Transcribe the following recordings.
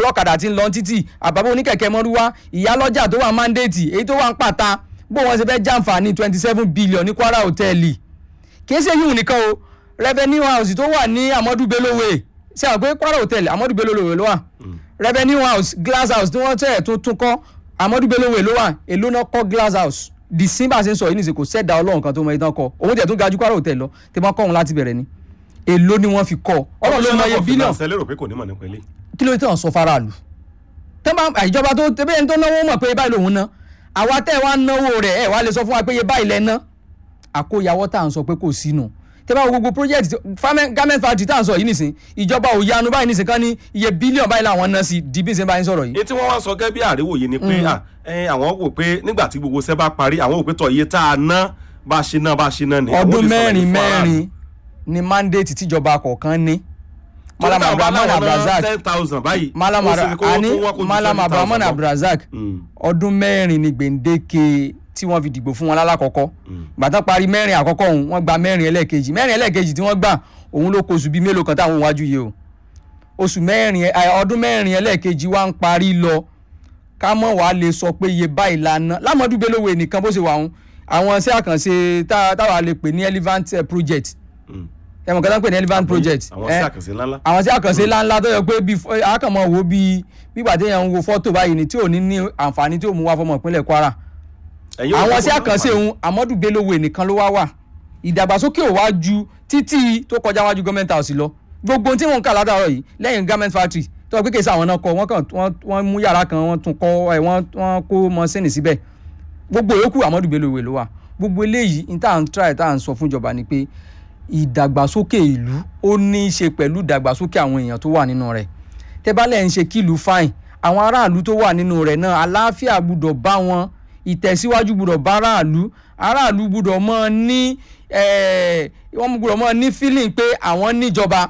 ọlọ́kadà tí ń lọ títì àbábọ̀ oníkẹ̀kẹ́ mọ́rúwá ìyálọ́jà tó wà mandate èyí tó wà ń pàtà bó wọn ṣe fẹ́ jàǹfààní twenty seven billion ní kwara hòtẹ́ẹ̀lì kì í ṣe yíwùn nìkan o revenue house tó wà ní amadu belowe ṣe àwọn pé kwara hotel amadu belowe ló wà revenue house glass house tí wọ́n tẹ̀ tó tún kọ́ amadu belowe ló wà èló náà kọ́ glass house di simba ṣe ń sọ yìí nìṣe kò sẹ́dá ọlọ́run kan tó mọ ìdán kọ òun tẹ̀ tún ga ju kwara hotel lọ tí wọ́n kọ́ òun láti bẹ̀rẹ̀ ni èló ni wọ́n fi kọ́ ọlọ́run ló mọ iye bílíọ̀nù finance lérò pé kò ní mọ̀ nípa ilé. kí ló dé tàn sọ faraàlú tẹ́nbà ìjọba tó tẹ́bẹ́ ẹni tó náwó mọ̀ pé báyìí lòun ná àwa tẹ́ ẹ wá náwó rẹ̀ ẹ wá lè sọ fún wa pé iye báyìí lẹ ná àkóyawọ́ tá à ń sọ pé kò sínú tẹ́bà gbogbo project farming- garment factory tá à ń sọ yìí nìsín ìjọba ò yanu báyìí nìsín kan ní iye bílíọ̀nù báyìí làwọn ná sí di bí n ṣe báyìí sọ̀rọ̀ yìí. èyí tí wọ́n wá sọ gẹ́gẹ́ bí àríwòye ni pé à, ẹ, àwọn wò pé nígbà tí gbogbo iṣẹ́ bá parí àwọn wò pé tọ̀ iye tá a ná bá a ṣe ná bá a ṣe ná ni. àwọn ọdún ò lè sọ̀rọ̀ mẹ́rin yìí fún aráàlú. mẹ́rin ni mandate tíjọba kọ̀ọ̀kan ní. Tó ní malam táwọn bá abdulrahman láwọn ná abdulrasaq ten thousand báyìí. malam ó sì ní kó ani tún wá kó ju malam 20,000 abdulrahman lọ. abdulrasaq Mm, ọdún mẹ́rin ni gbèǹdéke tí wọ́n fi dìbò fún wọn lálàkọ́kọ́ mm. gbàtà parí mẹ́rin àkọ́kọ́ òun wọ́n gba mẹ́rin ẹlẹ́ẹ̀kejì mẹ́rin ẹlẹ́ẹ̀kejì tí wọ́n gbà òun ló kó oṣù bíi mélòó kan táwọn wájú yìí o oṣù mẹ́rin ẹ, ọdún mẹ́rin ẹlẹ́ẹ̀kejì wa ń parí lọ ká mọ̀ wá lè sọ pé iye báyìí lana lámọ̀dún belówe nìkan bó ṣe wà wọn àwọn iṣẹ́ àkànṣe tá- táwa lè pè ní elephant eh, project Mm. ẹ mọ̀ kí wọ́n pè ní elephant project àwọn eh, sí àkànṣe ńláńlá. àwọn tí àkànṣe ńláńlá tó yẹ pé bí àkànmọ́ wo bí bígbà téèyàn ń wo fọ́tò báyìí ni tí ò ní ní àǹfààní tí ò mú wá fọmọ ìpínlẹ̀ Kwara Ẹ̀yin ò àwọn rò tí pé kò àkànṣe ní òun Amadu Bellowe nìkan ló wá wà ìdàgbàsókè ò wá ju títí tó kọjá wájú gọ́ọ̀mẹ̀ntì house lọ gbogbo ohun tí wọ́n ń kà látàárọ̀ yìí lẹ́yìn garment factory tó wọ́n kékeré sí àwọn náà kọ́ wọ́n kàn wọ́n- wọ́n mú yàrá kan wọ́n tún kọ́ ẹ̀ wọ́n wọ́n kó mọ́sẹ́nì síbẹ̀ gbogbo yòókù Amadu Bellowe ló wà gbogbo eléyìí ní tá à ń try tá à ń sọ fún ìjọba ni pé ìdàgbàsókè ìlú ó ní í ṣe pẹ̀lú ìdàgbàsókè àwọn èèyàn tó wà nínú rẹ̀ tẹ́bálẹ̀ ń ṣe kílùú fáìn àwọn aráàlú tó wà nínú rẹ̀ náà àlàáfíà gbúdọ̀ bá wọn ìtẹ̀síwájú gbúdọ̀ bá aráàlú aráàlú gbúdọ̀ mọ́ ní eh, wọ́n gbúdọ̀ mọ́ ní feeling pé àwọn níjọba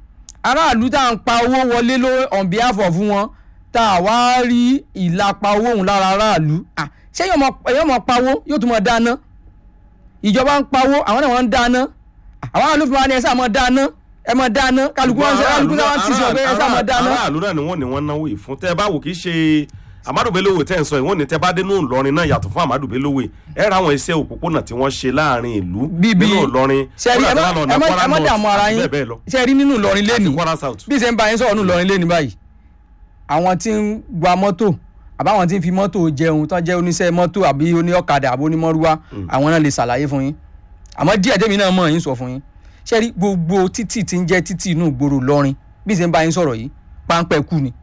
aráàlú tá à ń pa owó wọlé ló on behalf of wọn tá a wá rí ìlapa owó òun lára aráàlú Ah, ṣé èèyàn mọ èèyàn mọ pawó yóò tún mọ dáná ìjọba ń pawó àwọn náà wọ́n ń dáná àwọn aráàlú fi wá ní ẹ sáà mọ dáná ẹ mọ dáná kálukú wọn ṣe kálukú wọn sì sọ pé ẹ sáà mọ dáná. aráàlú náà ni wọ́n ní wọ́n náwó yìí fún tẹ́ ẹ bá wò kí ṣe Amadu Bellowe tẹ́ ẹ̀ ń sọ yìí wọ́n ní tẹ́ bá dé nínú Ìlọrin náà yàtọ̀ fún Amadu Bellowe ẹ ra àwọn iṣẹ́ òpópónà tí wọ́n ṣe láàrin ìlú Bíbí- nínú Ìlọrin ṣe rí ẹ má ẹ má ẹ má dààmú ara yín bẹ́ẹ̀ bẹ́ẹ̀ lọ ṣe rí nínú Ìlọrin àti lẹ́nìí Kwara South. bí ṣe ń bá yín sọ̀rọ̀ nínú Ìlọrin lẹ́nìí báyìí àwọn tí ń gba mọ́tò àbáwọn tí ń fi mọ́tò jẹun tán jẹ́ oníṣẹ́ mọ́tò àbí oníọ̀kadà àbí onímọ́rúwá àwọn náà lè ṣàlàyé fún yín àmọ́ díẹ̀ tèmi náà mọ̀ yín sọ fún yín ṣe rí gbogbo títì tí ń jẹ́ títì inú ìgboro Ìlọrin bí ṣe ń bá yín sọ̀rọ̀ yìí páńpẹ́ kú ni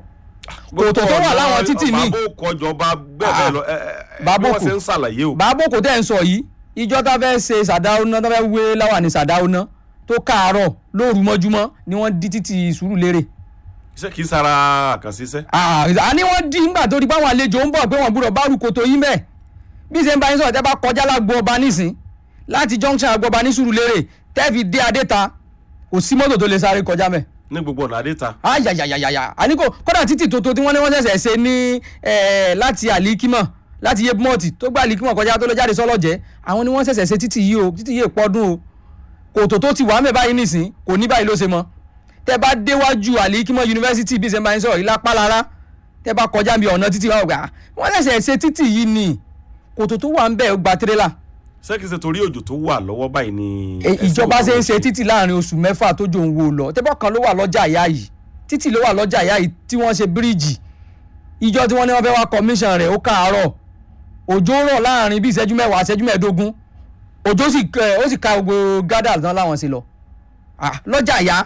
kòtò tó wà láwọn títì míì. bàbá kọjọba bẹ́ẹ̀ bẹ́ẹ̀ lọ ẹ, ẹ, ẹ, bí Bàbá wọ́n kò. ṣe ń ṣàlàyé o. bàbá kò tẹ́ ń sọ yìí ìjọ tá fẹ́ ṣe sàdáúná tá fẹ́ wé láwàní sàdáúná tó káàárọ̀ lóru mọ́júmọ́ ni wọ́n dí títì Sùúrùlérè iṣẹ́ kì í sara àkànṣe iṣẹ́. a ní wọ́n dí nígbà tó di báwọn àlejò ń bọ̀ pé wọ́n gbúdọ̀ bá rúkòtò yín bẹ́ẹ̀ bí ṣe ń bá yín sọ̀rọ̀ tẹ́ bá kọjá lágbo ọba nísìn láti junction àgbo ọba ní Sùúrùlérè tẹ́ fi dé Adéta kò sí mọ́tò tó lè sáré kọjá mẹ́ ní gbogbo ọ̀nà àdéta. ayayayaya àní kò kódà títì tuntun tí wọ́n ní wọ́n ṣẹ̀ṣẹ̀ ṣe ní eh, láti àlìkímọ̀ láti yébmọ́ọ̀tì tó gba àlìkímọ̀ kọjá tó lọ jáde sọ́lọ́jẹ́ àwọn ni wọ́n ṣẹ̀ṣẹ̀ ṣe títì yìí o títì yìí pọ́dún o kòtò tó ti wà mẹ́ báyìí nìsín kò ní báyìí ló ṣe mọ́ tẹ́ bá déwájú àlìkímọ̀ yunifásitì bí ṣe máa ń sọ̀rọ̀ ìlápá lára tẹ́ bá kọjá bí ọ̀nà títì wọn gbà wọ́n ṣẹ̀ṣẹ̀ ṣe títì yìí ni kòtò tó wà ń bẹ̀ ó gba tírélà ṣé kìí ṣe torí òjò tó wà lọ́wọ́ báyìí ni. E- ẹsẹ̀ ìjọba òjò ṣe ń ń ṣe títì láàrin oṣù mẹ́fà tó jò ń wo lọ tẹ́bọ̀ kan ló wà lọ́jà ìyá yìí títì ló wà lọ́jà ìyá yìí tí wọ́n ṣe bíríìjì ìjọ tí wọ́n ní wọ́n fẹ́ wá commission rẹ̀ ó káàárọ̀ òjò rọ̀ láàrin bí ìṣẹ́jú mẹ́wàá ìṣẹ́jú mẹ́ẹ̀ẹ́dógún òjò sì ẹ, ó sì ka gbogbo gádà tán láwọn ṣe lọ Ah, lọ́jà ìyá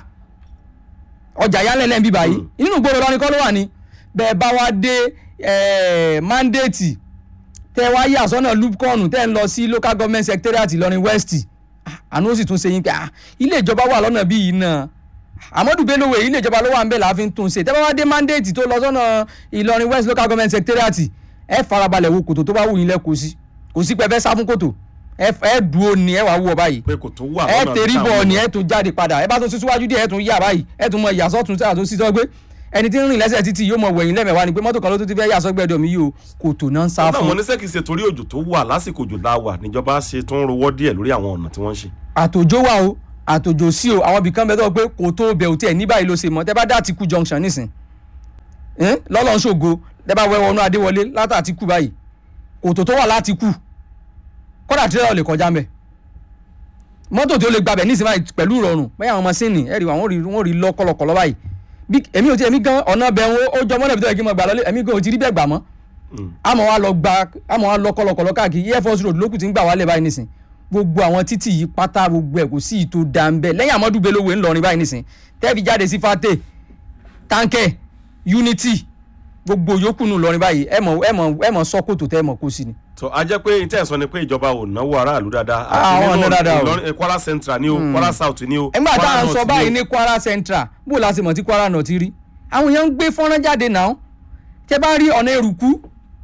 ọjà ìyá lẹ́lẹ́ ń bí báyìí Mm. inú ìgboro lọ́ni kọ́ ló wà ní bẹ́ẹ̀ bá wá dé eh, mandate tẹ́ wá yà sọ́nà lupcon tẹ́ ń lọ sí local government secretariat Ìlọrin west Ah, àánú ó sì tún ṣe yín pé ah, ilé ìjọba wà lọ́nà bíi náà Amadu Bellowe ilé ìjọba ló wà ń bẹ̀ láàfin tún ṣe tẹ́ bá wá dé mandate tó lọ sọ́nà Ìlọrin west local government secretariat ẹ farabalẹ̀ wo kòtò tó bá wù yín lẹ́kọ̀ọ́ sí kò sí pé ẹ fẹ́ sá fún kòtò ẹ ẹ dúró ni ẹ wàá wù ọ báyìí pé kò tó wà ẹ lọ́nà tẹ̀rí táwọn bọ̀ ni lọ. ẹ tún jáde padà ẹ bá tún síwájú díẹ̀ ẹ tún yà báyìí ẹ tún mọ ìyàsọ́tún sí àtúnṣí sọ pé ẹni tí ń rìn lẹ́sẹ̀ títì yóò mọ wẹ̀yìn lẹ́mẹ̀wá ni pé mọ́tò kan ló tún ti fẹ́ yà sọ́gbẹ́dọ̀ mi yìí o kòtò náà ń sá náà fún mo ní ṣé kìí ṣe torí òjò tó wà lásìkò òjò la wà níjọba ṣe tó ń rowọ́ díẹ̀ lórí àwọn ọ̀nà tí wọ́n ń ṣe. àtòjó wà o àtòjò sí o àwọn ibìkan bẹ tó pé kò tó bẹ̀ ò tiẹ̀ ní báyìí ló ṣe mọ́ tẹ́ bá dá Àtìkù junction nísìn eh, lọ́lọ́ ṣògo lẹ́bàá wẹ́ wọnú adéwọlé látàtí kù báyìí kòtò tó wà láti kù kódà tírẹ́là ò lè kọjá mbẹ̀ mọ́tò tí ó lè gbabẹ̀ ní ìsinmi báyìí pẹ̀lú ìrọ̀rùn bẹ́ẹ̀ àwọn masínì ẹ̀rì wọn rí wọn rí lọ kọlọkọlọ báyìí bí èmi ò tí èmi gan ọ̀nà bẹ̀ wọn ó jọ mọ́nà bí tó yẹ kí n máa gbà lọ́lé èmi gan ò ti rí bẹ́ẹ̀ gbà mọ́ àmọ́ wa lọ gba àmọ́ wa lọ kọlọkọlọ káàkiri air force road lókùn tí ń gbà wálé báyìí nísìn gbogbo àwọn títì yìí pátá gbogbo ẹ̀ kò sí ìtò dàmbẹ́ lẹ́yìn àmọ́dú belówe ńlọrin báyìí nísìn tẹ́ẹ̀fì jáde sí fàtẹ́ táǹkẹ́ unity gbogbo yòókù nù lọrin báyìí ẹ mọ̀ ẹ mọ̀ ẹ mọ̀ sọ́kòtò tẹ́ ẹ mọ̀ kó sí ni. tó a jẹ́ pé ìtẹ́ ẹ̀sọ́ ni pé ìjọba ò náwó aráàlú dáadáa Ah, àwọn ọ̀nà dáadáa o. Ìlọrin- Kwara Central ni o Kwara South ni o nígbà tá Kwara à ń North sọ ni o. báyìí ní Kwara Central bó la ṣe mọ̀ tí Kwara náà ti rí àwọn èèyàn ń gbé fọ́nrán jáde náà tẹ́ bá rí ọ̀nà èrùkú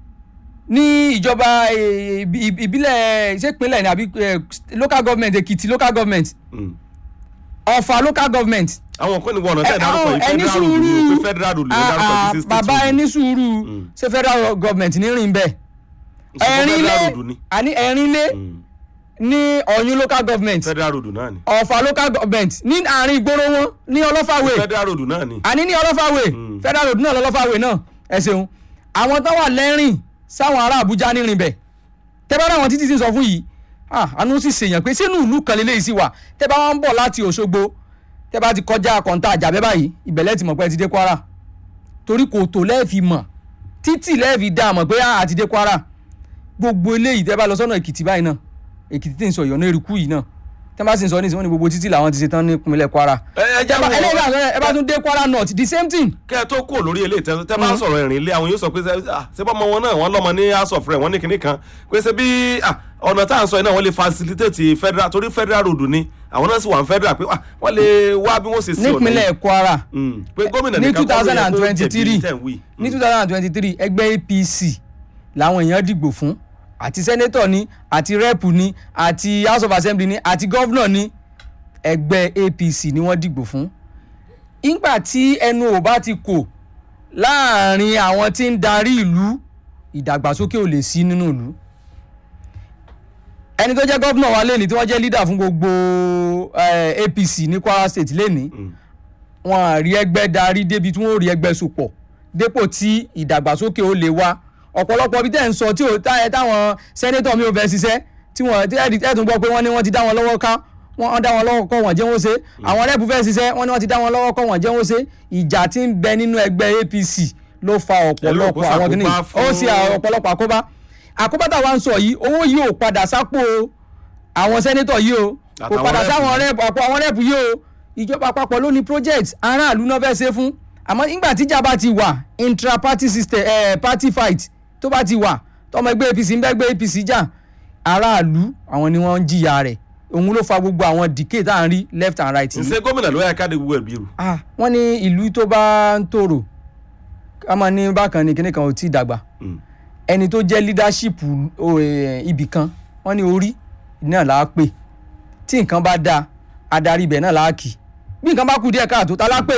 ní ìjọba eh, ìbí- ìbí- ìbílẹ̀ ìṣèpínlẹ̀ ní àbí eh, local government Èkìtì local government Mm. Ọ̀fà local government àwọn kan ní wọn ọ̀nà tẹ̀ ẹ- dárúkọ yìí ẹni federal road ni o sùúrù pé federal road ló Ah, dárúkọ ah, yìí sí state bàbá road. ẹni sùúrù ṣé federal government ní rìn bẹ́ẹ̀ Ṣùgbọ́n ẹ̀rínlé federal road ni àní ẹ̀rínlé Mm. ní Ọ̀yún local government federal road náà ni Ọ̀fà local government ní àárín ìgboro wọn ní ọlọ́fàwé federal road náà ni àní ní ọlọ́fàwé Mm. federal road náà lọ́lọ́fàwé náà ẹ ṣeun àwọn tó wà lẹ́rìn sáwọn ará Àbújá nírìn bẹ̀ tẹ́ bá ráwọn títí tí ń sọ fún yìí ah, àánú sì ṣèyàn pé sínú ìlú kan lélẹ́yìí sì wà tẹ́ bá wọn ń bọ̀ láti Òṣogbo tẹ́ bá ti kọjá kọ̀ǹta àjàbẹ́ báyìí ìbẹ̀lẹ̀ ti mọ̀ pé ẹ ti dé Kwara torí kò tó lẹ́ẹ̀fì mọ̀ títì lẹ́ẹ̀fì dá mọ̀ pé ah, a ti dé Kwara gbogbo eléyìí tẹ́ bá lọ sọ́nà Èkìtì báyìí náà Èkìtì tí ń sọ ìyọ̀nà eruku yìí náà tẹ́ bá sì ń sọ ní ìsìn wọn ni gbogbo títì làwọn ti ṣe tán ní ìpínlẹ̀ Kwara ẹ ẹ jẹ́ ẹ bá- eléyìí wọ́n náà ẹ bá tún dé Kwara North the same thing kẹ́ ẹ tó kúrò lórí ilé ìtẹ́ tẹ́ bá ń sọ̀rọ̀ ìrìn ilé àwọn yóò sọ pé ṣe- ah, ṣé bọ́mọ wọn náà wọ́n lọ́mọ ní house of rẹ̀ wọ́n ní kinní kan pé ṣe bí ah, ọ̀nà tá à ń sọ yìí náà wọ́n lè facilitate federal torí federal road ni àwọn náà sì wà ní federal pé ah, wọ́n lè wá bí wọ́n ṣe sí ọ̀nà yìí. nípínlẹ̀ Kwara Mm, pé gómìnà ní nìkan kọ́ ló yẹ kó 2023 jẹ̀bi tẹ̀ ń wí. ní two thousand and twenty-three ẹgbẹ́ APC làwọn èèyàn dìgbò fún àti sẹ́nétọ̀ ni àti rẹ́pù ni àti house of assembly ni àti gọ́vnọ̀ ni ẹgbẹ́ APC ni wọ́n dìgbò fún. ìgbà tí ẹnu ò bá ti kò láàrin àwọn tí ń darí ìlú ìdàgbàsókè ò lè sí nínú ìlú. ẹni tó jẹ́ gọ́vnọ̀ wa lẹ́ni tí wọ́n jẹ́ leader fún gbogbo eh, APC ní Kwara State lẹ́ni Mm. wọn à rí ẹgbẹ́ darí débi tí wọ́n ò rí ẹgbẹ́ sopọ̀ dépò tí ìdàgbàsókè ó lè wá ọ̀pọ̀lọpọ̀ bí tẹ̀ ń sọ tí ò tá- táwọn sẹ́nétọ̀ mi ò fẹ́ ṣiṣẹ́ tí wọ́n tí ẹ̀dí ẹ̀dùn gbọ́ pé wọ́n ní wọ́n ti dá wọn lọ́wọ́ ká wọ́n dá wọn lọ́wọ́ kọ́ wọ́n jẹ́ wọ́n ṣe àwọn rẹ́pù fẹ́ ṣiṣẹ́ wọ́n ní wọ́n ti dá wọn lọ́wọ́ kọ́ wọ́n jẹ́ wọ́n ṣe ìjà tí ń bẹ nínú ẹgbẹ́ APC ló fa ọ̀pọ̀lọpọ̀ kó àwọn kìnnìún ṣàkóbá ó fún- sì ọ̀pọ̀lọpọ̀ àkóbá àkóbá táwa ń sọ yìí owó yìí ò padà sápò àwọn sẹ́nétọ̀ yìí o kò Àtàwọn padà rẹ́pù sáwọn yìí. rẹ́pù ọ̀pọ̀ àwọn rẹ́pù yìí o ìjọba àpapọ̀ ló ní project aráàlú náà fẹ́ ṣe fún àmọ́ nígbà tíjà bá ti wà intra party system eh, party fight tó bá ti wà tọmọ ẹgbẹ́ APC ń bẹ́ ẹgbẹ́ APC jà aráàlú àwọn ni wọ́n ń jìyà rẹ̀ òun ló fa gbogbo àwọn decay tá à ń rí left and right yìí ǹṣe gómìnà ló yẹ ká de gbogbo ẹ̀ bí rù. ah wọ́n ní ìlú tó bá ń tòrò ká máa ní bákan ní kíní kan ò tí ì dàgbà Mm. ẹni tó jẹ́ leadership o, eh, ibì kan wọ́n ní orí náà là á pè tí nǹkan bá dáa adarí ibẹ̀ náà là á kì bí nǹkan bá kù díẹ̀ káàtó ta lá pè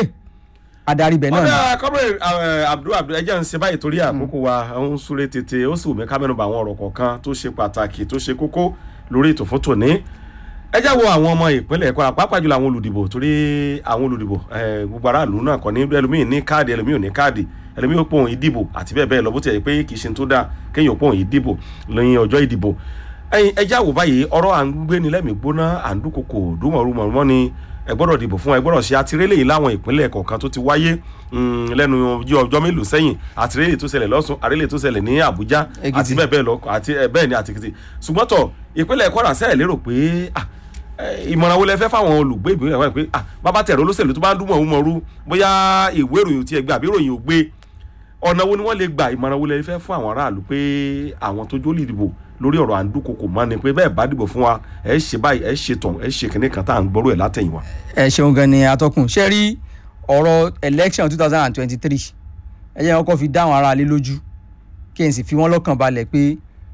adarí ibẹ̀ náà ni. ọ̀dà kọ́mọ̀rẹ́ abdul abdul ẹjẹ́ ń ṣe báyìí torí àkókò wa ń súré tètè ó sì wù mí ká mẹ́nu bà àwọn ọ̀rọ̀ kọ̀ọ̀kan tó ṣe pàtàkì tó ṣe kókó lórí ètò fún tòní ẹ já wo àwọn ọmọ ìpínlẹ̀ Kwara pàápàá jùlọ àwọn olùdìbò torí àwọn olùdìbò eh, gbogbo aráàlú náà kọ́ ní ẹlòmíì ní káàdì ẹlòmíì ò ní káàdì ẹlòmíì ó pòun ìdìbò àti bẹ́ẹ̀ bẹ́ẹ̀ lọ bó ti yẹ pé kì í ṣe tó dáa kéèyàn pòun ìdìbò lẹ́yìn ọjọ́ ìdìbò ẹyin ẹ já wò báyìí ọ̀rọ̀ à ń gbé ni lẹ́mìí gbóná à ń dúnkokò dúnmọ̀rúmọ̀rúmọ̀ ni ẹ gbọ́dọ̀ dìbò fún ẹ gbọ́dọ̀ ṣe àtirélé yìí láwọn ìpínlẹ̀ kọ̀ọ̀kan tó ti wáyé mm, lẹ́nu ojú ọjọ́ mélòó sẹ́yìn àtirélé tó ṣẹlẹ̀ lọ́sùn àrélé tó ṣẹlẹ̀ ní Àbújá Èkìtì. àti bẹ́ẹ̀ bẹ́ẹ̀ lọ àti ẹ, bẹ́ẹ̀ ni àti Èkìtì ṣùgbọ́n tọ̀ ìpínlẹ̀ Kwara sẹ́ẹ̀ lérò pé ah, eh, ìmọ̀ràn wo lẹ fẹ́ fáwọn olùgbé ìpínlẹ̀ Kwara pé ah, bàbá tẹ̀rọ olóṣèlú tó bá ń dún mọ̀ọ́mọ̀ọ́rú bóyá ìwé ìròyìn ò tiẹ̀ gbé àbí ìròyìn ò gbé ọ̀nà wo ni wọ́n lè gba ìmọ̀ràn wo lẹ fẹ́ fún àwọn aráàlú pé àwọn tó jó lè dìbò lórí ọ̀rọ̀ àǹdúkokò mọ́ ni pé bẹ́ẹ̀ bá dìbò fún wa ẹ ṣe báyìí ẹ ṣe tàn ẹ ṣe kìnní kan tá à ń gbọ́rọ̀ ẹ̀ látẹ̀yìnwá. ẹ ṣeun gan ni atọ́kùn ṣe rí ọ̀rọ̀ election two thousand and twenty-three ẹ jẹ́ kọ́kọ́ fi dá àwọn aráalé lójú kí n sì fi wọ́n lọ́kàn balẹ̀ pé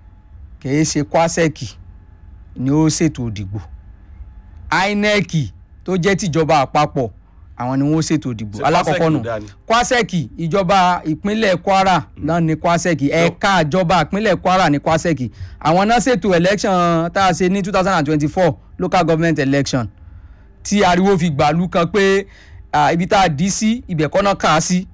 kìí ṣe kwasẹ́ẹ̀kì ni ó ṣètò ìdìbò INEC tó jẹ́ tìjọba àpapọ̀ àwọn ni wọ́n ṣètò ìdìbò Ṣé alákọ̀ọ́kọ́ Kwasec nù ló dá ni? kwasẹ́ẹ̀kì ìjọba ìpínlẹ̀ Kwara náà ni kwasẹ́ẹ̀kì ẹ̀ka ìjọba ìpínlẹ̀ Kwara ni kwasẹ́ẹ̀kì àwọn náà ṣètò election tá a ṣe ní two thousand and twenty-four local government election tí ariwo fi gbàlú kan pé ah, ibi tá a dì í sí ibẹ̀ kọ́ náà kà á sí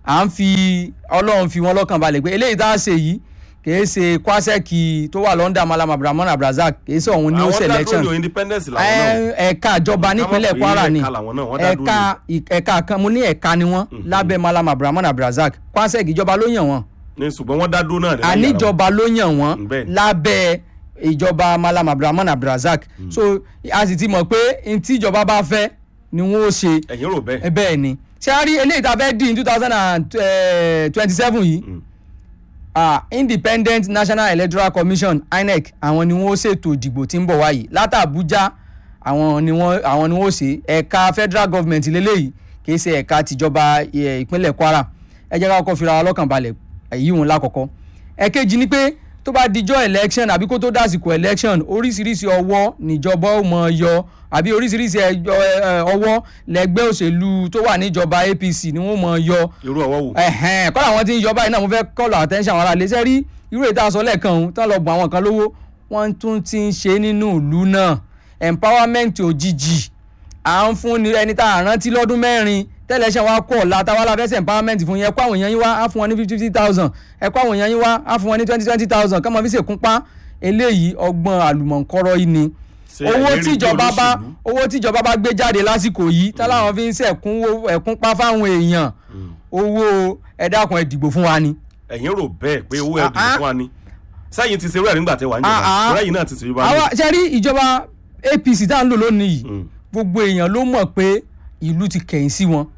à ń fi ọlọ́run fi wọn lọ́kàn balẹ̀ pé eléyìí tá a ṣe yìí kìí ṣe kwasẹ́ẹ̀kì tó wà lọ́ndà malam abdulrahman abdulrasaq kìí ṣe òun ní ó àwọn selection dádúró independence làwọn náà ẹ- ẹ̀ka ìjọba nípínlẹ̀ Ká má pè é kwara ni ẹ̀ka làwọn náà, wọ́n dá dúró ẹ̀ka ẹ̀ka kan mo ní ẹ̀ka ni wọ́n lábẹ́ malam abdulrahman abdulrasaq kwasẹ́ẹ̀kì ìjọba ló yàn wọ́n ní ṣùgbọ́n wọ́n dá dúró náà ní láyé ara wọn. àníjọba ló yàn wọ́n Bẹ́ẹ̀ ni. lábẹ́ ìjọba malam abdulrahman abdulrasaq so a sì ti mọ̀ pé n tí ìjọba bá fẹ́ ni wọ́n ó ṣe ẹ̀yin rò bẹ́ẹ̀ ẹ bẹ́ẹ̀ ni ṣé a rí eléyìí tá a fẹ́ dín two thousand and twenty seven yìí ah, independent national electoral commission inec àwọn ni wọ́n ṣètò ìdìbò tí ń bọ̀ wáyé látàbújá àwọn ni wọ́n àwọn ni wọ́n ṣe ẹ̀ka federal government lélẹ́yìí kì í ṣe ẹ̀ka tìjọba eh, ìpínlẹ̀ kwara ẹ jẹ́ ká kọ́kọ́ fira wa lọ́kàn balẹ̀ èyí òun lákọ̀ọ́kọ́ ẹ̀kejì ni pé tó bá dijọ́ election àbí kó tó dásìkò election oríṣiríṣi ọwọ́ níjọba ó mọ yọ àbí oríṣiríṣi ẹjọ́, ẹ, ọwọ́ lẹ́gbẹ́ òṣèlú tó wà níjọba apc ni wọ́n mọ yọ irú ọwọ́ wò ẹ̀hẹ́n kọ́lá àwọn tí ń yọ báyìí náà mo fẹ́ kọ́lù attention àwọn ará ilé iṣẹ́ rí irú ètò àṣọ lẹ́ẹ̀kan ọ̀hún tán lọ bùn àwọn kan lówó wọ́n tún ti ń ṣe nínú ìlú náà empowerment òjijì à ń fún ni ẹni tá a rántí lọ́dún mẹ́rin tẹ́lẹ̀ṣẹ̀ wa kọ̀ ọ̀la táwa la fẹ́sẹ̀ empowerment fún yẹn ẹ kó àwọn èèyàn yín wá á fún wọn ní fifty fifty thousand ẹ kó àwọn èèyàn yín wá á fún wọn ní twenty twenty thousand kọ́mọ fi ṣèkúnpá eléyìí ọgbọ́n àlùmọ̀ǹkọ́rọ́ yìí ni Ṣé owó ẹ̀yin rí tíjọba bí bá olóṣèlú? owó tíjọba bá gbé jáde lásìkò yìí táláwọn fi ń ṣẹ̀kúnwó ẹ̀kúnpá fáwọn èèyàn owó ẹ dákun ẹ dìbò fún wa ni. ẹ̀yin rò bẹ́ẹ̀ pé owó ẹ̀dùn Ah, ah. fún wa ni sẹ́yìn ti ṣe rẹ̀ nígbà tẹ́ wà ń Ah, jọba ah. rẹ́yìn náà ti ṣe yorùbá ní. àwa ṣe rí ìjọba apc tá à ń lò lónìí yìí Mm. gbogbo èèyàn ló mọ̀ pé ìlú ti kẹ̀yìn sí wọn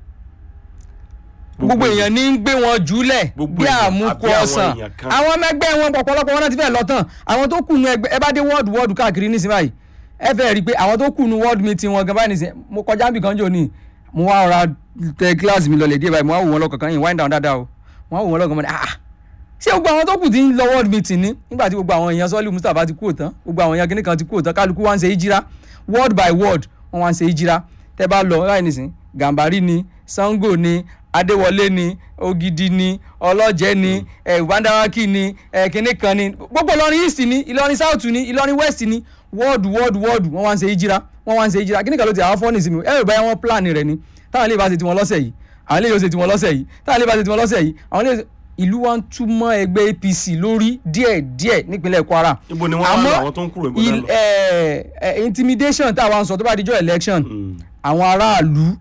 gbogbo èèyàn ní ń gbé wọn jùlẹ̀ Gbogbo bí èèyàn, àmúkọ àbí àwọn ọ̀sán èèyàn kan. àwọn ọmọ ẹgbẹ́ wọn ọ̀pọ̀lọpọ̀ wọn náà ti fẹ́ lọ tán àwọn tó kùnú ẹgbẹ́ ẹ bá dé wọ́ọ̀dù wọ́ọ̀dù káàkiri nísìnyí báyìí ẹ fẹ́ rí i pé àwọn tó kùnú wọ́ọ̀dù meeting wọn gan báyìí nísìnyí mo kọjá níbi kan jò ní mo wá ra tẹ kíláàsì mi lọlẹ̀ díẹ̀ báyìí mo wá wò wọn lọ́kọ̀ọ̀kan yìí wind down dáadáa o mo wá wò wọn lọ́kọ̀ọ̀kan mo ní ah ṣé gbogbo àwọn tó kù ti ń lọ world meeting ní nígbà tí gbogbo àwọn èèyàn sọ́ọ́lì mustapha ti kúrò tán gbogbo àwọn èèyàn kìnnì kan ti kúrò tán kálukú wá ń ṣe ìjìrá word by word wọ́n wá ń ṣe ìjìrá tẹ́ bá lọ láì nìsín gàmbàrí ni sango ni adéwọlé ni ògidì ni ọlọ́jẹ́ ni ìbándáwákì ni kìnnì kan ni gbogbo ìlọrin east ni ìlọrin south ni ìlọrin west ni word word word wọ́n wá ń ṣe ìjìrá wọ́n wá ń ṣe ìjìrá kìnnì kan ló ti àwọn fọ́ọ̀nì sí mi ẹ rò báyà wọ́n plan rẹ̀ ni táwọn ilé ìbá ṣe tiwọn lọ́sẹ̀ yìí àwọn ilé yóò ṣe tiwọn lọ́sẹ̀ yìí táwọn ilé ìbá ṣe tiwọn lọ́sẹ̀ yìí àwọn ilé ìlú wa ń túmọ̀ ẹgbẹ́ apc lórí díẹ̀díẹ̀ nípínlẹ̀ kwara ibo ni wọ́n wá lọ àwọn tó ń kúrò ibo náà il- lọ. eh, eh, intimidation tá a wá ń sọ tó bá dijọ́ election Mm. àwọn aráàlú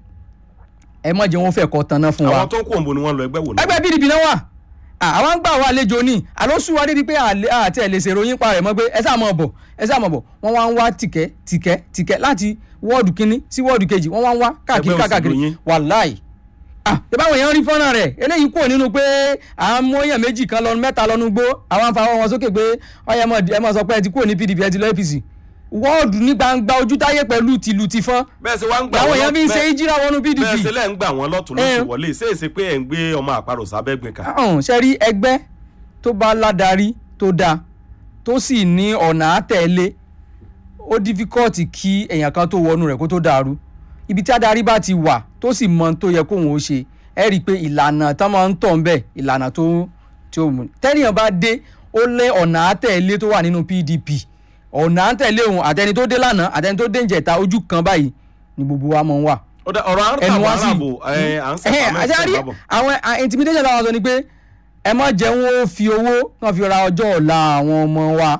ẹ má jẹ́ wọn fẹ́ kọ́ tanná fún wa àwọn tó ń kúrò ibo ni wọ́n lọ ẹgbẹ́ wò náà. ẹgbẹ́ pdp náà wà Ah, àwọn ń gbà wá àlejò ní àlóṣù wa débi pé àlè- àti ẹ̀ lè ṣèròyìn pa rẹ̀ mọ́ pé ẹ sáà mọ̀ bọ̀ ẹ sáà mọ̀ bọ̀ wọ́n wá ń wá tìkẹ́ tìkẹ́ tìkẹ́ láti wọ́ọ̀dù kínní sí wọ́ọ̀dù kejì wọ́n wá ń wá káàkiri Ẹgbẹ́ òṣèlú káàkiri yín. wàláì ah ìbáwọn èèyàn rí fọ́nrán rẹ̀ eléyìí kúrò nínú pé àwọn mú èèyàn méjì kan lọ mẹ́ta lọ́nu gbó àwọn afáwọn wọn sókè pé ọyẹ ẹ mọ̀ sọ pé ẹ ti kúrò ní pdp ẹ ti lọ apc wọ́ọ̀dù ní gbangba ojú táyé pẹ̀lú tìlù tìfọ́n bẹ́ẹ̀ ṣe wá ń gbà làwọn wọ́n èèyàn fi ń lọ- ṣe bẹ́ẹ̀- ìjírà wọnú pdp bẹ́ẹ̀ ṣe lẹ́ ń gbà wọ́n lọ́tún lóṣù Eh. wọlé ṣé èsì pé ẹ̀ ń gbé ọmọ àparò sábẹ́gbìn kan. ọ̀hún ṣe rí ẹgbẹ́ tó bá ládarí tó dáa tó sì ní ọ̀nà àtẹ̀lé ó dífíkọ́ọ̀tì kí èèyàn kan tó wọnú rẹ̀ kó tó dàrú ibi tí adarí bá ti wà tó sì mọ ohun tó yẹ kóun ó ṣe ẹ rí i pé ìlànà tán máa ń tọ̀ ń bẹ̀ ìlànà tó tí ó mú tẹ́nìyàn bá dé ó lé ọ̀nà àtẹ̀lé tó wà nínú pdp ọ̀nà àtẹ̀lé òun àtẹni tó dé lánàá àtẹni tó dé ìjẹta ojú kan báyìí ni gbogbo wa máa ń wà Ó dá- ọ̀rọ̀ àrùn ẹnu tàbí wá sí aráàbò ẹ̀ à ń ẹhẹn sẹ́pà àti àrí mẹ́sàn-án bábọ̀. àwọn à, intimidation táwọn sọ ni pé ẹ má jẹ́ wọn ó fi owó kàn fi ra ọjọ́ ọ̀la àwọn ọmọ wa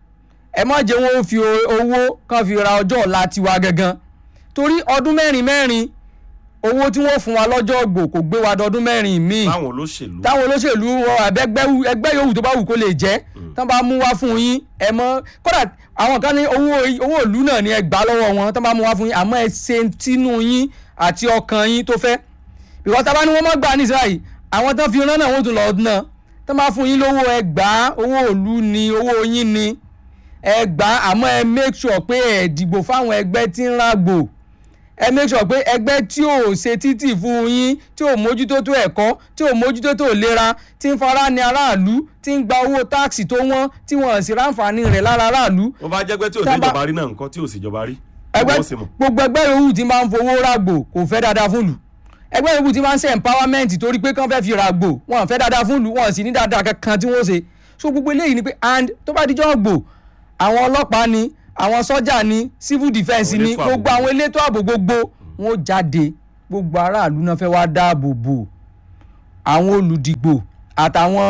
ẹ má jẹ́ wọn ó fi o- owó kàn fi ra ọjọ́ ọ̀la tiwa gangan torí ọdún mẹ́rin mẹ́rin owó tí wọ́n fún wa lọ́jọ́ ògbò kò gbé wa dọdún mẹ́rin míì táwọn olóṣèlú. táwọn olóṣèlú wọn àbẹ́gbẹ́ ẹgbẹ́ yòówù tó bá wù kó lè jẹ́ tán bá mú wá fún yín ẹ mọ́ kódà àwọn kan ní owó owó ìlú náà ni ẹ gbà lọ́wọ́ wọn tán bá mú wá fún yín àmọ́ ẹ ṣe tínú yín àti ọkàn yín tó fẹ́ ìwọ́n tá a bá ní wọ́n mọ́ gbà ní Ísírẹ́lì àwọn tán fi rán náà wọ́n tún lọ ná tán bá fún yín lówó ẹ gbà á owó ìlú ni owó yín ni ẹ gbà á àmọ́ ẹ make sure pé ẹ dìbò fáwọn ẹgbẹ́ tí ń ràgbò ẹ make sure pé ẹgbẹ́ tí ò ṣe títì fún yín tí ò mójútó tó ẹ̀kọ́ tí ò mójútó tó ìlera tí ń fara ní aráàlú tí ń gba owó táàsì tó wọ́n tí wọ́n sì ráǹfààní rẹ̀ lára aráàlú wọ́n bá jẹ́ pé tí ò Tá dé bá- ìjọba rí náà nǹkan tí ò sì jọba rí. ẹgbẹ́ Wọ́n sì mọ̀. gbogbo ẹgbẹ́ yòówù tí máa ń fowó ràgbò kò fẹ́ dáadáa fún lù ẹgbẹ́ yòówù tí máa ń ṣe empowerment torí pé kán fẹ́ fi ràgbò wọn fẹ́ dáadáa fún lù wọn sì ní dáadáa kankan tí wọ́n ṣe so gbogbo eléyìí ni pé and tó bá dijọ́ gbò àwọn ọlọ́pàá ni àwọn sọ́jà ni civil defence Àwọn ni elétò ààbò gbogbo àwọn elétò ààbò gbogbo wọn ó jáde gbogbo aráàlú náà fẹ́ wá dáàbò bò àwọn olùdìgbò àtàwọn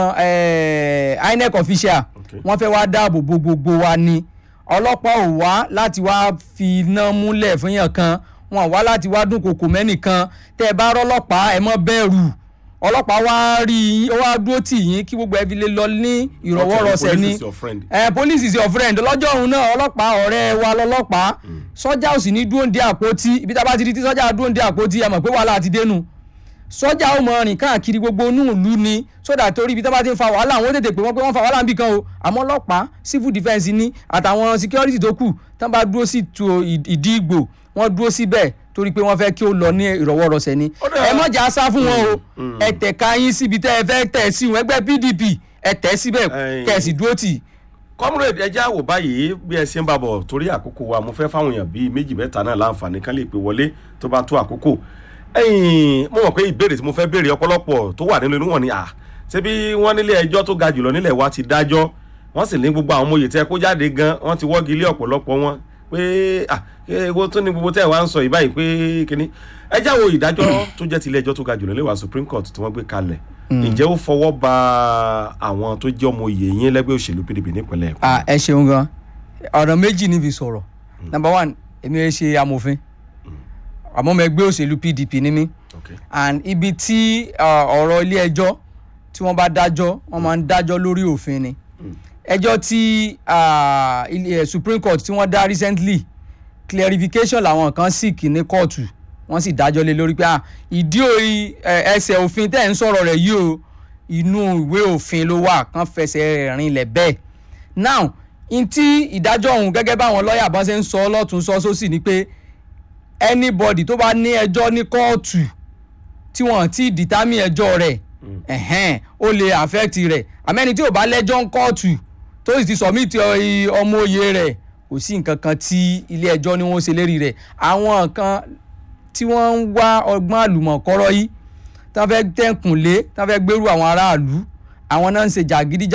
eh, INEC official Okay. wọ́n fẹ́ wá dáàbò bo gbogbo wa ni ọlọ́pàá ò wá láti wá fi iná múlẹ̀ fún yàn kan wọn ò wá láti wá dúnkokò mẹ́nìkan tẹ́ ẹ bá rọ́lọ́pàá ẹ má bẹ̀rù ọlọ́pàá wá rí yín ó wá dúró tì yín kí gbogbo ẹ fi lè lọ ní ìrọ̀wọ́rọsẹ̀ Police ni is your friend. ẹ police is your friend lọ́jọ́ òun náà ọlọ́pàá ọ̀rẹ́ wa lọ́lọ́pàá sọ́jà ò sì ní dúró ń dé àpótí ibi tá a bá ti di tí sọ́jà dúró ń dé àpótí ẹ mọ̀ pé wàhálà ti dénú sọ́jà ó mọ rìn káàkiri gbogbo inú ìlú ni sódà torí ibi tá a bá ti ń fa wàhálà àwọn ó tètè pé wọ́n pé wọ́n fa wàhálà níbì kan o àmọ́ ọlọ́pàá civil defence ní àtàwọn security tó kù tán bá dúró sí tu ìdí ìgbò wọ́n dúró síbẹ̀ torí pé wọ́n fẹ́ kí ó lọ ní ìrọ̀wọ́rọsẹ̀ ni Ó dà- ẹ mọ̀jà sá fún wọn o ẹ tẹ̀ka yín síbi tẹ́ ẹ fẹ́ tẹ̀ sí wọn ẹgbẹ́ PDP ẹ tẹ̀ síbẹ̀ Ẹ̀yin. kẹ̀ sì dúró tì í comrade ẹjẹ́ àwò báyìí bí ẹ ṣe ń bàbọ̀ torí àkókò wa mo fẹ́ fáwọn èèyàn bíi méjì mẹ́ta náà láǹfààní kan lè pè wọlé tó bá tó àkókò ẹ̀yìn mo mọ̀ pé ìbéèrè tí mo fẹ́ béèrè ọ̀pọ̀lọpọ̀ tó wà nínú inú wọn ni à ṣé bí wọ́n nílé ẹjọ́ tó ga jùlọ nílẹ̀ wa ti dájọ́ wọ́n sì ní gbogbo àwọn ọmọye tẹ́ kó jáde gan wọ́n ti wọ́gi lé ọ̀pọ̀lọpọ̀ wọn pé à ewo tó ní gbogbo tẹ́ ẹ̀ wá ń sọ ìbáyìí pé kíní ẹjẹ́ àwò ìdájọ́ tó jẹ́ tilé ẹjọ́ tó ga jùlọ léwà Supreme Court tí wọ́n gbé kalẹ̀ ǹjẹ́ ó fọwọ́ ba àwọn tó jẹ́ ọmọ òye yín lẹ́gbẹ́ òṣèlú PDP nípínlẹ̀ Èkó Ah, ẹ ṣeun gan ọ̀nà méjì ní fi sọ̀rọ̀ number one èmi ẹ ṣe amòfin àmọ́ mo ẹgbẹ́ òṣèlú PDP ní mí Okay. and ibi tí ah, ọ̀rọ̀ ilé ẹjọ́ tí wọ́n bá dájọ́ wọ́n máa ń dájọ́ lórí òfin ni ẹjọ́ tí ah, ilé- eh, Supreme Court tí wọ́n dá recently clarification làwọn kan seek ní kóòtù wọ́n sì dájọ́ lé lórí pé ah, ìdí òyì ẹsẹ̀ òfin tẹ́ ẹ̀ ń sọ̀rọ̀ rẹ̀ yìí o inú ìwé òfin ló wà kán fẹsẹ̀ rẹ̀ rinlẹ̀ bẹ́ẹ̀ now n tí ìdájọ́ ọ̀hún gẹ́gẹ́ báwọn lọ́ọ̀yà bá ṣe ń sọ lọ́tún sọ sósì ni pé anybody tó bá ní ẹjọ́ ní kóòtù tí wọ́n ti dìtámì ẹjọ́ rẹ̀ ẹ̀hẹ́n ó lè affect rẹ̀ àmẹ́ni tí ò bá lẹ́jọ́ ń kóòtù tó sì ti submit ọ- ọmọ òye rẹ̀ kò sí nǹkan kan tí ilé ẹjọ́ ni wọ́n ṣe lérí rẹ̀ àwọn kan tí wọ́n ń wá ọgbọ́n àlùmọ̀kọ́rọ́ yìí tí wọ́n fẹ́ tẹ̀kùnlé tí wọ́n fẹ́ gbèrú àwọn aráàlú àwọn náà ń ṣe